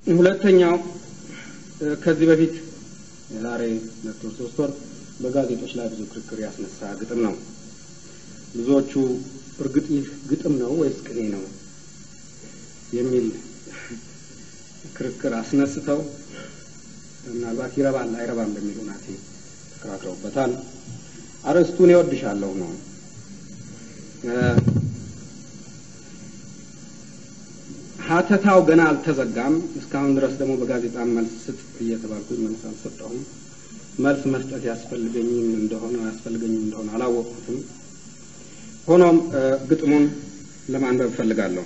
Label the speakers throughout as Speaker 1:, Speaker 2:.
Speaker 1: ሁለተኛው ከዚህ በፊት የዛሬ ሁለት ወር ሶስት ወር በጋዜጦች ላይ ብዙ ክርክር ያስነሳ ግጥም ነው። ብዙዎቹ እርግጥ ይህ ግጥም ነው ወይስ ቅኔ ነው የሚል ክርክር አስነስተው ምናልባት ይረባል አይረባም በሚል ሁናቴ ተከራክረውበታል። አርዕስቱን እወድሻለሁ ነው። ሀተታው ገና አልተዘጋም። እስካሁን ድረስ ደግሞ በጋዜጣ መልስ ስጥ እየተባልኩኝ መልስ አልሰጠሁም። መልስ መስጠት ያስፈልገኝም እንደሆነ ያስፈልገኝም እንደሆነ አላወቅኩትም። ሆኖም ግጥሙን ለማንበብ እፈልጋለሁ።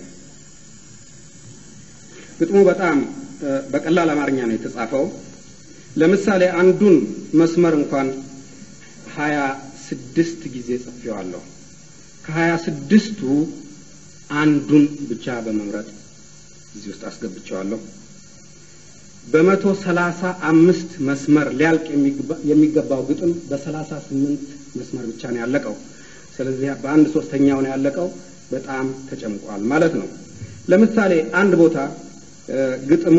Speaker 1: ግጥሙ በጣም በቀላል አማርኛ ነው የተጻፈው። ለምሳሌ አንዱን መስመር እንኳን ሀያ ስድስት ጊዜ ጽፌዋለሁ። ከሀያ ስድስቱ አንዱን ብቻ በመምረጥ እዚህ ውስጥ አስገብቸዋለሁ። በመቶ ሰላሳ አምስት መስመር ሊያልቅ የሚገባው ግጥም በሰላሳ ስምንት መስመር ብቻ ነው ያለቀው። ስለዚህ በአንድ ሶስተኛው ነው ያለቀው። በጣም ተጨምቋል ማለት ነው። ለምሳሌ አንድ ቦታ ግጥሙ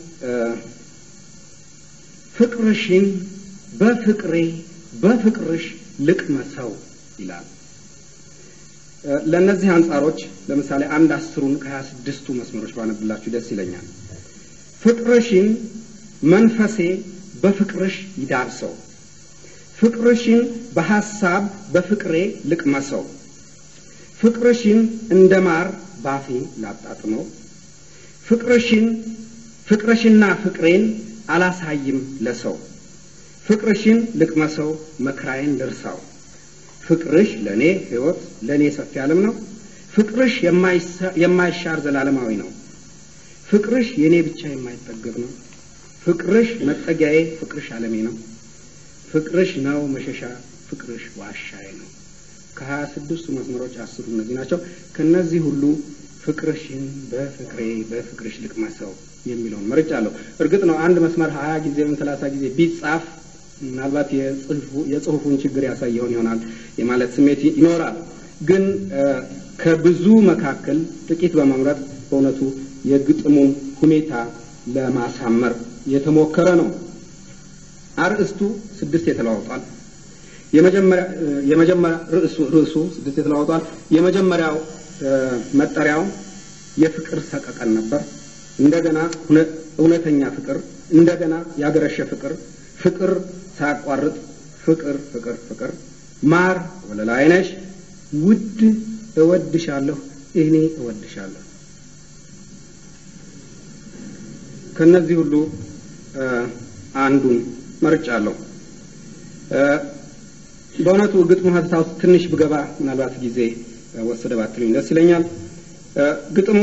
Speaker 1: ፍቅርሽን በፍቅሬ በፍቅርሽ ልቅመሰው ይላል። ለእነዚህ አንጻሮች ለምሳሌ አንድ አስሩን ከሀያ ስድስቱ መስመሮች ባነብላችሁ ደስ ይለኛል። ፍቅርሽን መንፈሴ በፍቅርሽ ይዳብሰው፣ ፍቅርሽን በሐሳብ በፍቅሬ ልቅመሰው፣ ፍቅርሽን እንደ ማር ባፌ ላጣጥመው፣ ፍቅርሽን ፍቅርሽና ፍቅሬን አላሳይም ለሰው፣ ፍቅርሽን ልቅመሰው መከራዬን ልርሳው ፍቅርሽ ለእኔ ሕይወት ለእኔ ሰፊ ዓለም ነው። ፍቅርሽ የማይሻር ዘላለማዊ ነው። ፍቅርሽ የእኔ ብቻ የማይጠገብ ነው። ፍቅርሽ መጠጊያዬ፣ ፍቅርሽ ዓለሜ ነው። ፍቅርሽ ነው መሸሻ፣ ፍቅርሽ ዋሻዬ ነው። ከሀያ ስድስቱ መስመሮች አስሩ እነዚህ ናቸው። ከእነዚህ ሁሉ ፍቅርሽን በፍቅሬ በፍቅርሽ ልቅመሰው የሚለውን መርጫለሁ። እርግጥ ነው አንድ መስመር ሀያ ጊዜ ወይም ሰላሳ ጊዜ ቢጻፍ ምናልባት የጽሁፉን ችግር ያሳየውን ይሆናል የማለት ስሜት ይኖራል። ግን ከብዙ መካከል ጥቂት በመምረጥ በእውነቱ የግጥሙን ሁኔታ ለማሳመር የተሞከረ ነው። አርእስቱ ስድስት የተለዋውጧል። የመጀመሪያ ርዕሱ ርዕሱ ስድስት የተለዋውጧል። የመጀመሪያው መጠሪያው የፍቅር ሰቀቀን ነበር። እንደገና እውነተኛ ፍቅር፣ እንደገና ያገረሸ ፍቅር ፍቅር ሳያቋርጥ ፍቅር ፍቅር ፍቅር ማር ወለላይ ነሽ ውድ እወድሻለሁ እኔ እወድሻለሁ። ከነዚህ ሁሉ አንዱን መርጫለሁ። በእውነቱ ግጥሙ ሀተታ ውስጥ ትንሽ ብገባ ምናልባት ጊዜ ወሰደ ባትሉኝ ደስ ይለኛል። ግጥሙ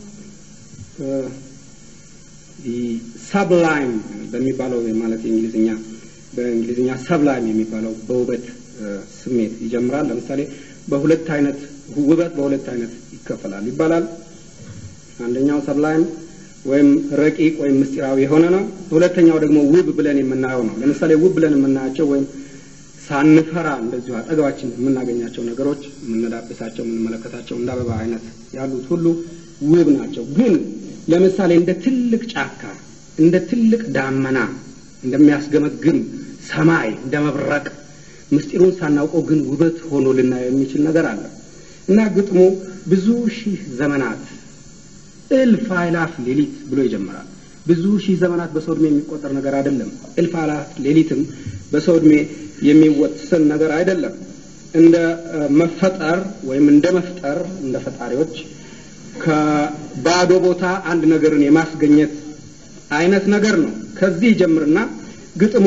Speaker 1: ሰብላይም በሚባለው ማለት የእንግሊዝኛ በእንግሊዝኛ ሰብላይም የሚባለው በውበት ስሜት ይጀምራል። ለምሳሌ በሁለት አይነት ውበት በሁለት አይነት ይከፈላል ይባላል። አንደኛው ሰብላይም ወይም ረቂቅ ወይም ምስጢራዊ የሆነ ነው። ሁለተኛው ደግሞ ውብ ብለን የምናየው ነው። ለምሳሌ ውብ ብለን የምናያቸው ወይም ሳንፈራ እንደዚሁ አጠገባችን የምናገኛቸው ነገሮች የምንዳብሳቸው፣ የምንመለከታቸው እንደ አበባ አይነት ያሉት ሁሉ ውብ ናቸው። ግን ለምሳሌ እንደ ትልቅ ጫካ፣ እንደ ትልቅ ዳመና፣ እንደሚያስገመግም ሰማይ፣ እንደ መብረቅ ምስጢሩን ሳናውቀው ግን ውበት ሆኖ ልናየው የሚችል ነገር አለ እና ግጥሙ ብዙ ሺህ ዘመናት እልፍ አእላፍ ሌሊት ብሎ ይጀምራል። ብዙ ሺህ ዘመናት በሰው ዕድሜ የሚቆጠር ነገር አይደለም። እልፍ አእላፍ ሌሊትም በሰው ዕድሜ የሚወሰን ነገር አይደለም። እንደ መፈጠር ወይም እንደ መፍጠር እንደ ፈጣሪዎች ከባዶ ቦታ አንድ ነገርን የማስገኘት አይነት ነገር ነው። ከዚህ ይጀምርና ግጥሙ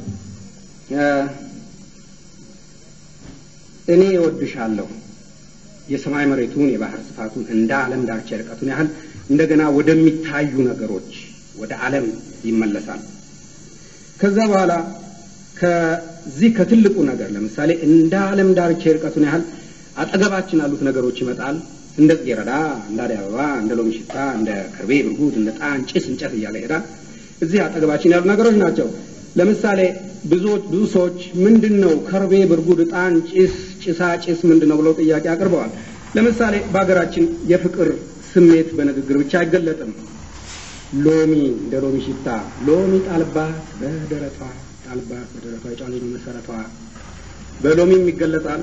Speaker 1: እኔ እወድሻለሁ የሰማይ መሬቱን የባህር ስፋቱን እንደ ዓለም ዳርቻ ርቀቱን ያህል እንደገና ወደሚታዩ ነገሮች ወደ ዓለም ይመለሳል። ከዛ በኋላ ከዚህ ከትልቁ ነገር ለምሳሌ እንደ ዓለም ዳርቻ ርቀቱን ያህል አጠገባችን ያሉት ነገሮች ይመጣል። እንደ ጽጌረዳ፣ እንደ አደይ አበባ፣ እንደ ሎሚ ሽታ፣ እንደ ከርቤ ብርጉድ፣ እንደ ጣን ጭስ፣ እንጨት እያለ ይሄዳል። እዚህ አጠገባችን ያሉ ነገሮች ናቸው። ለምሳሌ ብዙዎች ብዙ ሰዎች ምንድን ነው ከርቤ ብርጉድ፣ ዕጣን፣ ጭስ፣ ጭሳ ጭስ ምንድን ነው ብለው ጥያቄ አቅርበዋል። ለምሳሌ በሀገራችን የፍቅር ስሜት በንግግር ብቻ አይገለጥም። ሎሚ እንደ ሎሚ ሽታ ሎሚ ጣልባት በደረቷ ጣልባት በደረቷ የጫሌ ነው መሰረቷ በሎሚም ይገለጻል።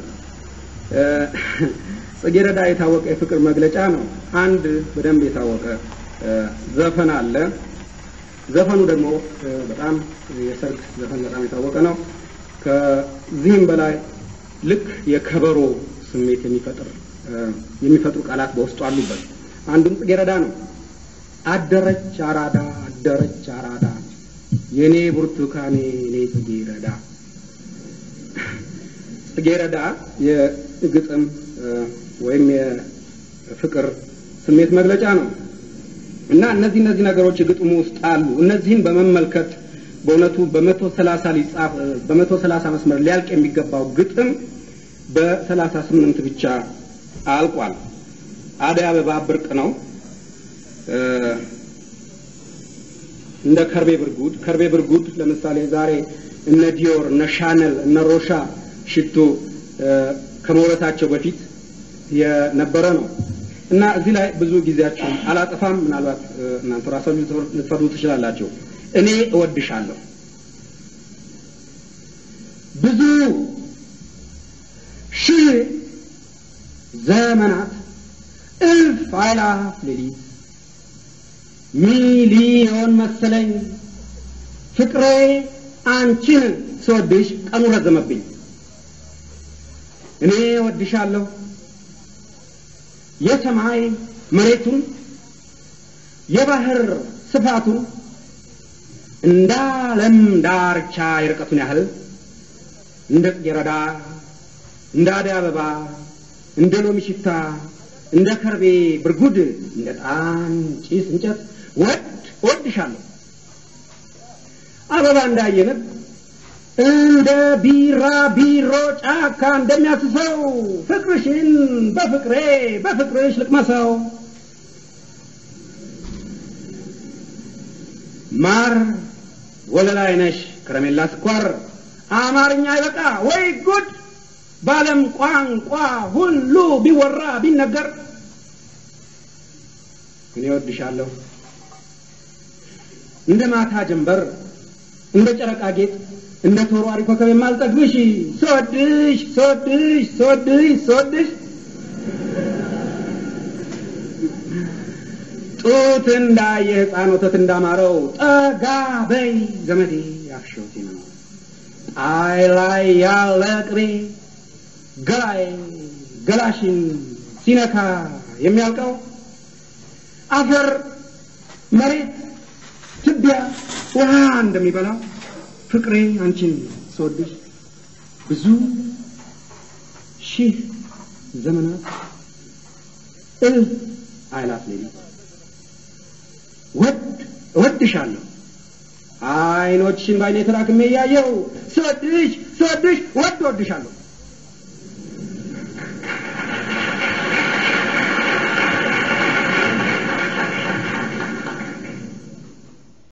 Speaker 1: ጽጌረዳ የታወቀ የፍቅር መግለጫ ነው። አንድ በደንብ የታወቀ ዘፈን አለ። ዘፈኑ ደግሞ በጣም የሰርግ ዘፈን በጣም የታወቀ ነው። ከዚህም በላይ ልክ የከበሮ ስሜት የሚፈጥር የሚፈጥሩ ቃላት በውስጡ አሉበት። አንዱም ጽጌረዳ ነው። አደረች አራዳ አደረች አራዳ የኔ ብርቱካኔ የኔ ጽጌረዳ ጽጌረዳ የግጥም ወይም የፍቅር ስሜት መግለጫ ነው እና እነዚህ እነዚህ ነገሮች ግጥሙ ውስጥ አሉ። እነዚህን በመመልከት በእውነቱ በመቶ ሰላሳ ሊጻፍ በመቶ ሰላሳ መስመር ሊያልቅ የሚገባው ግጥም በሰላሳ ስምንት ብቻ አልቋል። አደይ አበባ ብርቅ ነው። እንደ ከርቤ ብርጉድ ከርቤ ብርጉድ ለምሳሌ ዛሬ እነ ዲዮር እነ ሻነል እነ ሮሻ ሽቶ ከመውረታቸው በፊት የነበረ ነው እና እዚህ ላይ ብዙ ጊዜያችሁን አላጠፋም። ምናልባት እናንተ ራሳችሁ ልትፈርዱ ትችላላችሁ። እኔ እወድሻለሁ ብዙ ሺህ ዘመናት እልፍ አእላፍ ሌሊት ሚሊዮን መሰለኝ ፍቅሬ አንቺን ስወድሽ ቀኑ ረዘመብኝ። እኔ እወድሻለሁ የሰማይ መሬቱን የባህር ስፋቱን እንደ ዓለም ዳርቻ የርቀቱን ያህል እንደ ጽጌረዳ እንደ አደይ አበባ እንደ ሎሚ ሽታ እንደ ከርቤ ብርጉድ እንደ ጣን ጭስ እንጨት ወድ እወድሻለሁ አበባ እንዳየንብ እንደ ቢራ ቢሮ ጫካ እንደሚያስሰው ፍቅርሽን በፍቅሬ በፍቅርሽ ልቅመሰው ማር ወለላይ ነሽ ከረሜላ ስኳር አማርኛ ይበቃ ወይ ጉድ በዓለም ቋንቋ ሁሉ ቢወራ ቢነገር እኔ እወድሻለሁ እንደ ማታ ጀንበር እንደ ጨረቃ ጌጥ እንደ ተወርዋሪ ኮከብ የማልጠግብሽ ስወድሽ ስወድሽ ስወድሽ ስወድሽ ጡት እንዳየ ሕፃን ወተት እንዳማረው ጠጋ በይ ዘመዴ ያፍሸውቴ ነው ጣይ ላይ ያለ ቅቤ ገላይ ገላሽን ሲነካ የሚያልቀው አፈር መሬት ትቢያ ውሃ እንደሚበላው ፍቅሬ አንቺን ስወድሽ ብዙ ሺህ ዘመናት እልፍ አእላፍ ሌሊት ወድ እወድሻለሁ አይኖችሽን ባይኔ ተራክሜ እያየው ስወድሽ ስወድሽ ወድ እወድሻለሁ